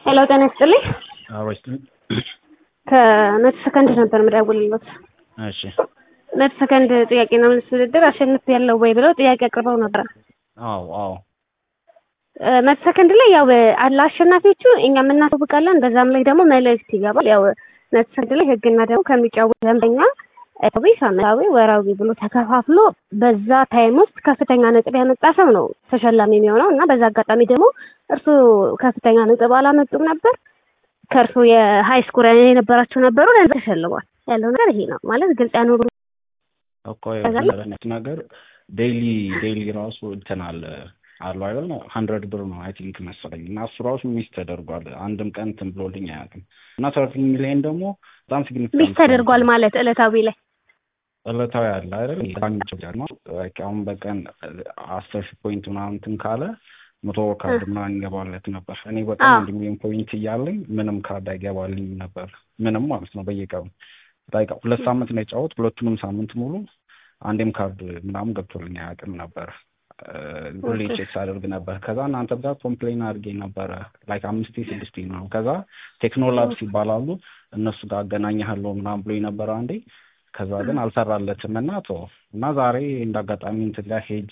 ሄሎ ጤና ይስጥልኝ። አሮች ከመቶ ሰከንድ ነበር የምደውልልዎት። እሺ መቶ ሰከንድ ጥያቄና መልስ ውድድር አሸንፍ ያለው ወይ ብለው ጥያቄ አቅርበው ነበር። አዎ አዎ እ መቶ ሰከንድ ላይ ያው ለአሸናፊዎቹ እኛም እናሳውቃለን። በዛም ላይ ደግሞ መልእክት ይገባል። ያው መቶ ሰከንድ ላይ ህግና ደግሞ ከሚጫወት ደንበኛ ዕለታዊ፣ ሳምንታዊ፣ ወራዊ ብሎ ተከፋፍሎ በዛ ታይም ውስጥ ከፍተኛ ነጥብ ያመጣ ሰው ነው ተሸላሚ የሚሆነው እና በዛ አጋጣሚ ደግሞ እርሱ ከፍተኛ ነጥብ አላመጡም ነበር ከእርሱ የሀይ ስኮር የነበራቸው ነበሩ ለዛ ተሸልሟል። ያለው ነገር ይሄ ነው ማለት ግልጽ ያኖሩ እኮ የሆነት ነገር ዴይሊ ዴይሊ ራሱ እንትን አለ አሉ አይደል ሀንድረድ ብር ነው አይ ቲንክ መሰለኝ እና እሱ ራሱ ሚስ ተደርጓል። አንድም ቀን እንትን ብሎልኝ አያውቅም። እና ሰርቲ ሚሊዮን ደግሞ በጣም ሲግኒፊካንት ሚስ ተደርጓል ማለት ዕለታዊ ላይ ዕለታዊ አለ አይደል አሁን በቀን አስር ሺህ ፖይንት ምናምን እንትን ካለ መቶ ካርድ ምናምን ይገባለት ነበር። እኔ በቀን አንድ ሚሊዮን ፖይንት እያለኝ ምንም ካርድ አይገባልኝ ነበር። ምንም ማለት ነው በየቀኑ ላይክ ሁለት ሳምንት ነው የጫወት ሁለቱንም ሳምንት ሙሉ አንዴም ካርድ ምናምን ገብቶልኝ አያውቅም ነበር። ሁሌ ቼክ ሳደርግ ነበር። ከዛ እናንተ ጋር ኮምፕሌን አድርጌ ነበረ ላይክ አምስቴ ስድስቴ ነው። ከዛ ቴክኖላብስ ይባላሉ እነሱ ጋር አገናኝሃለሁ ምናምን ብሎ ነበረ አንዴ። ከዛ ግን አልሰራለትም እና ቶ እና ዛሬ እንደ አጋጣሚ እንትን ጋር ሄጄ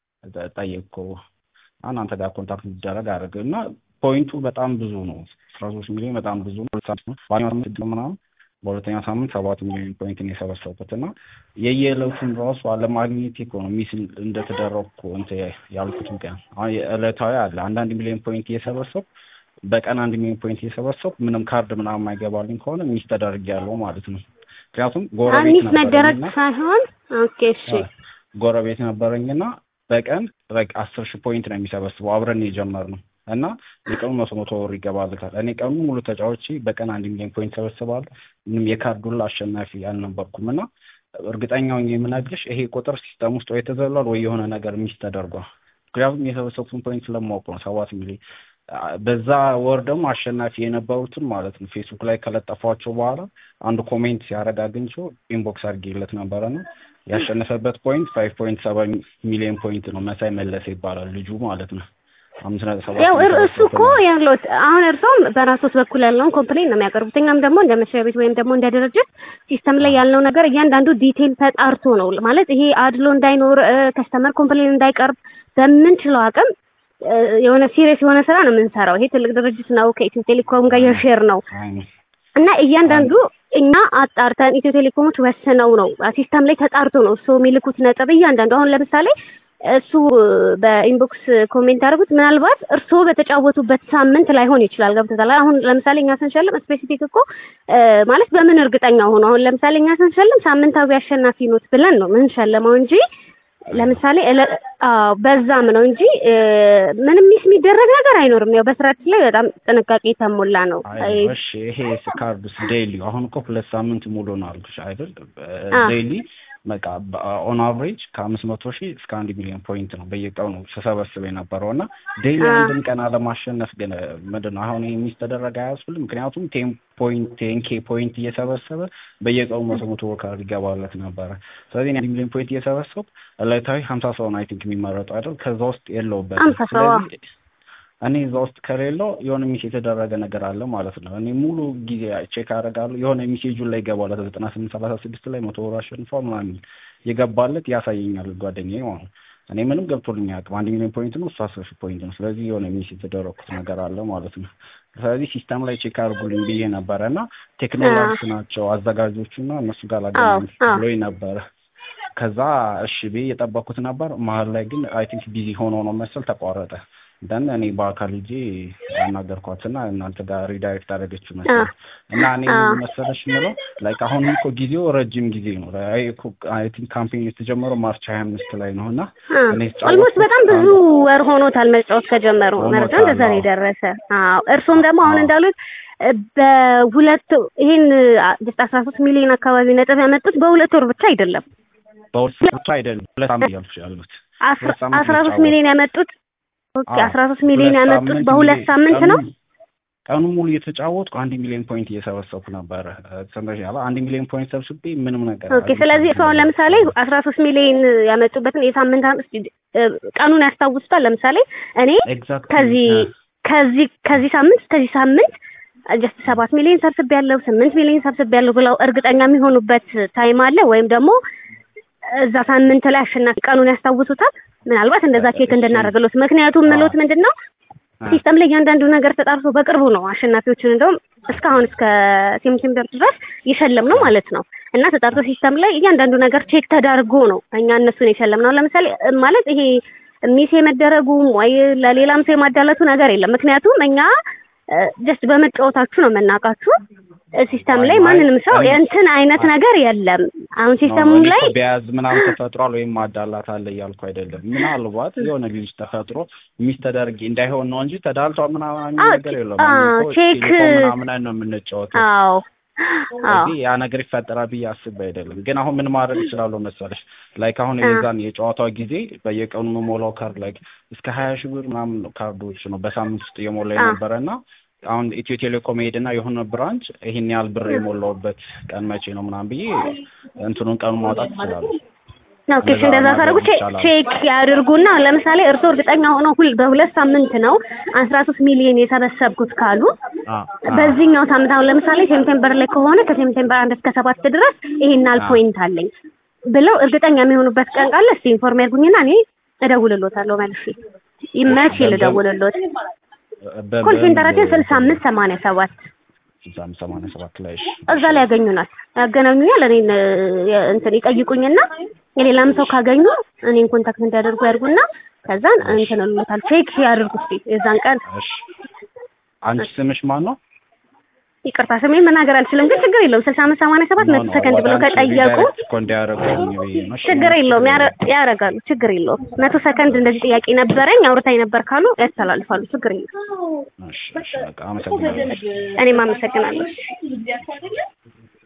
ጠየቅኩ እናንተ ጋር ኮንታክት ሊደረግ አደረገ እና ፖይንቱ በጣም ብዙ ነው። አስራ ሶስት ሚሊዮን በጣም ብዙ ነው። ሳምንት ምናምን በሁለተኛ ሳምንት ሰባት ሚሊዮን ፖይንት ነው የሰበሰብኩት እና የየዕለቱን ራሱ አለማግኘት እኮ ነው ሚስ እንደተደረግኩ እንትን ያልኩት ቀን አሁን የዕለታዊ አለ አንዳንድ ሚሊዮን ፖይንት እየሰበሰብኩ በቀን አንድ ሚሊዮን ፖይንት እየሰበሰብኩ ምንም ካርድ ምናምን የማይገባልኝ ከሆነ ሚስ ተደርጊያለሁ ማለት ነው። ምክንያቱም ጎረቤት ሚስ መደረግ ሳይሆን ኦኬ እሺ ጎረቤት ነበረኝና በቀን በቃ አስር ሺህ ፖይንት ነው የሚሰበስበው አብረን የጀመርነው እና የቀኑ መቶ መቶ ወር ይገባልታል። እኔ ቀኑ ሙሉ ተጫዋች በቀን አንድ ሚሊዮን ፖይንት ሰበስባለሁ። ምንም የካርዱላ አሸናፊ አልነበርኩም እና እርግጠኛውን የምነግርሽ ይሄ ቁጥር ሲስተም ውስጥ ወይ ተዘሏል ወይ የሆነ ነገር ሚስ ተደርጓል። ምክንያቱም የሰበሰብኩትን ፖይንት ስለማውቅ ነው ሰባት ሚሊዮን በዛ ወር ደግሞ አሸናፊ የነበሩትን ማለት ነው ፌስቡክ ላይ ከለጠፏቸው በኋላ አንዱ ኮሜንት ሲያደርግ አግኝቼው ኢንቦክስ አድርጌለት ነበረ ነው ያሸነፈበት ፖይንት ፋይቭ ፖይንት ሰባ ሚሊዮን ፖይንት ነው። መሳይ መለሰ ይባላል ልጁ ማለት ነው። አምስት ነጥብ ሰባት ያው እሱ እኮ ያሉት አሁን እርሶም በራሶት በኩል ያለውን ኮምፕሌን ነው የሚያቀርቡት። እኛም ደግሞ እንደ መስሪያ ቤት ወይም ደግሞ እንደ ድርጅት ሲስተም ላይ ያልነው ነገር እያንዳንዱ ዲቴል ተጣርቶ ነው ማለት ይሄ አድሎ እንዳይኖር ከስተመር ኮምፕሌን እንዳይቀርብ በምንችለው አቅም የሆነ ሲሪየስ የሆነ ስራ ነው የምንሰራው። ይሄ ትልቅ ድርጅት ነው፣ ከኢትዮ ቴሌኮም ጋር የሼር ነው እና እያንዳንዱ እኛ አጣርተን ኢትዮ ቴሌኮሞች ወስነው ነው ሲስተም ላይ ተጣርቶ ነው እሱ የሚልኩት ነጥብ እያንዳንዱ አሁን ለምሳሌ እሱ በኢንቦክስ ኮሜንት ያደርጉት ምናልባት እርስዎ በተጫወቱበት ሳምንት ላይሆን ይችላል። ገብቶታል። አሁን ለምሳሌ እኛ ስንሸልም ስፔሲፊክ እኮ ማለት በምን እርግጠኛ ሆኖ አሁን ለምሳሌ እኛ ስንሸልም ሳምንታዊ አሸናፊ ኖት ብለን ነው ምንሸልመው እንጂ ለምሳሌ በዛም ነው እንጂ ምንም ሚስ የሚደረግ ነገር አይኖርም። ያው በስራችን ላይ በጣም ጥንቃቄ የተሞላ ነው። እሺ ይሄ ካርዱስ ዴይሊ አሁን እኮ ሁለት ሳምንት ሙሉ ነው አልኩሽ አይደል? ዴይሊ በቃ ኦን አቨሬጅ ከአምስት መቶ ሺህ እስከ አንድ ሚሊዮን ፖይንት ነው በየቀኑ ስሰበስብ የነበረው እና ዴይሊ አንድን ቀን አለማሸነፍ ግን ምንድን ነው አሁን ሚስ ተደረገ አያስብልም። ምክንያቱም ቴን ፖይንት ቴን ኬ ፖይንት እየሰበሰበ በየቀኑ መቶ መቶ ወካር ይገባለት ነበረ። ስለዚህ አንድ ሚሊዮን ፖይንት እየሰበሰብ ዕለታዊ ሀምሳ ሰው ነው አይ ቲንክ የሚመረጠው አይደል? ከዛ ውስጥ የለውበትም። ስለዚህ እኔ እዛ ውስጥ ከሌለው የሆነ ሚስ የተደረገ ነገር አለ ማለት ነው። እኔ ሙሉ ጊዜ ቼክ አደርጋለሁ። የሆነ ሚሴጁን ላይ ይገባለት ዘጠና ስምንት ሰላሳ ስድስት ላይ መቶ ወር አሸንፏል ምናምን የገባለት ያሳየኛል ጓደኛዬ ማለት ነው። እኔ ምንም ገብቶልኝ አያውቅም። አንድ ሚሊዮን ፖይንት ነው፣ እሱ አስር ሺህ ፖይንት ነው። ስለዚህ የሆነ ሚስ የተደረኩት ነገር አለ ማለት ነው። ስለዚህ ሲስተም ላይ ቼክ አድርጉልኝ ብዬ ነበረ እና ቴክኖሎጂስ ናቸው አዘጋጆቹ እና እነሱ ጋር ላገናኝ ብሎኝ ነበረ። ከዛ እሺ ብዬ የጠበኩት ነበር። መሀል ላይ ግን አይ ቲንክ ቢዚ ሆኖ ነው መሰል ተቋረጠ። ደን እኔ በአካል ሂጄ ያናገርኳትና እናንተ ጋር ሪዳይሬክት አደረገችው መሰለኝ እና እኔ መሰለሽ የምለው ላይክ አሁን እኮ ጊዜው ረጅም ጊዜ ነው። አይ ቲንክ ካምፔኝ የተጀመረው ማርች ሀያ አምስት ላይ ነው እና ኦልሞስት በጣም ብዙ ወር ሆኖታል መጫወት ከጀመሩ መረጃ እንደዛ ነው የደረሰ። አዎ እርሱም ደግሞ አሁን እንዳሉት በሁለት ይሄን አስራ ሶስት ሚሊዮን አካባቢ ነጥብ ያመጡት በሁለት ወር ብቻ አይደለም፣ በሁለት ወር ብቻ አይደለም፣ ሁለት ዓመት ያልኩሽ ያሉት አስራ ሶስት ሚሊዮን ያመጡት ኦኬ አስራ ሶስት ሚሊዮን ያመጡት በሁለት ሳምንት ነው። ቀኑ ሙሉ እየተጫወትኩ አንድ ሚሊዮን ፖይንት እየሰበሰብኩ ነበረ። ሰምተሻል? አንድ ሚሊዮን ፖይንት ሰብስቤ ምንም ነገር ኦኬ። ስለዚህ እሱ አሁን ለምሳሌ አስራ ሶስት ሚሊዮን ያመጡበትን የሳምንት ቀኑን ያስታውሱታል? ለምሳሌ እኔ ከዚህ ከዚህ ከዚህ ሳምንት ከዚህ ሳምንት ጀስት ሰባት ሚሊዮን ሰብስብ ያለው ስምንት ሚሊዮን ሰብስብ ያለው ብለው እርግጠኛ የሚሆኑበት ታይም አለ ወይም ደግሞ እዛ ሳምንት ላይ አሸናፊ ቀኑን ያስታውሱታል። ምናልባት እንደዛ ቼክ እንድናደርግሎት ምክንያቱም ምሎት ምንድን ነው ሲስተም ላይ እያንዳንዱ ነገር ተጣርቶ በቅርቡ ነው አሸናፊዎችን እንደውም እስካሁን እስከ ሴፕቴምበር ድረስ የሸለም ነው ማለት ነው እና ተጣርቶ ሲስተም ላይ እያንዳንዱ ነገር ቼክ ተዳርጎ ነው እኛ እነሱን የሸለም ነው። ለምሳሌ ማለት ይሄ ሚስ የመደረጉም ወይ ለሌላም ሰው የማዳለቱ ነገር የለም። ምክንያቱም እኛ ጀስት በመጫወታችሁ ነው የምናውቃችሁ። ሲስተም ላይ ማንንም ሰው የእንትን አይነት ነገር የለም። አሁን ሲስተሙም ላይ ቢያዝ ምናምን ተፈጥሯል ወይም ማዳላት አለ እያልኩ አይደለም። ምናልባት የሆነ ልጅ ተፈጥሮ ሚስ ተደርጊ እንዳይሆን ነው እንጂ ተዳልቷል ምናምን ነገር የለም። ቼክ ምናምን ነው የምንጫወተው። አዎ ስለዚህ ያ ነገር ይፈጠራል ብዬ አስቤ አይደለም። ግን አሁን ምን ማድረግ እችላለሁ መሰለሽ? ላይክ አሁን የዛን የጨዋታው ጊዜ በየቀኑ የምሞላው ካርድ ላይክ እስከ ሀያ ሺህ ብር ምናምን ካርዶች ነው በሳምንት ውስጥ እየሞላ የነበረ እና አሁን ኢትዮ ቴሌኮም ሄድና የሆነ ብራንች ይሄን ያህል ብር የሞላውበት ቀን መቼ ነው ምናምን ብዬ እንትኑን ቀኑ ማውጣት እችላለሁ። ኦኬ እሺ፣ እንደዛ ካደረጉ ቼክ ያድርጉና ለምሳሌ እርስዎ እርግጠኛ ሆነው ሁል በሁለት ሳምንት ነው አስራ ሶስት ሚሊዮን የሰበሰብኩት ካሉ በዚህኛው ሳምንት አሁን ለምሳሌ ሴፕቴምበር ላይ ከሆነ ከሴፕቴምበር አንድ እስከ ሰባት ድረስ ይሄን ያህል ፖይንት አለኝ ብለው እርግጠኛ የሚሆኑበት ቀን ቃለ እስቲ ኢንፎርም ያድርጉኝና እኔ እደውልሎታለሁ መልሼ ይመች ልደውልሎት ኮል ሴንተራችን ስልሳ አምስት ሰማንያ ሰባት ስልሳ አምስት ሰማንያ ሰባት ላይ እዛ ላይ ያገኙናል ያገናኙኛል እኔን እንትን ይጠይቁኝና የሌላም ሰው ካገኙ እኔን ኮንታክት እንዲያደርጉ ያድርጉና ከዛን እንትን እሉታል ቼክ ያድርጉ እስኪ የዛን ቀን አንቺ ስምሽ ማን ነው ይቅርታ ስሜን መናገር አልችልም ግን ችግር የለውም ስልሳ አምስት ሰማንያ ሰባት መቶ ሰከንድ ብለው ከጠየቁ ችግር የለውም ያደርጋሉ ችግር የለውም መቶ ሰከንድ እንደዚህ ጥያቄ ነበረኝ አውርታኝ ነበር ካሉ ያስተላልፋሉ ችግር የለውም እኔም አመሰግናለሁ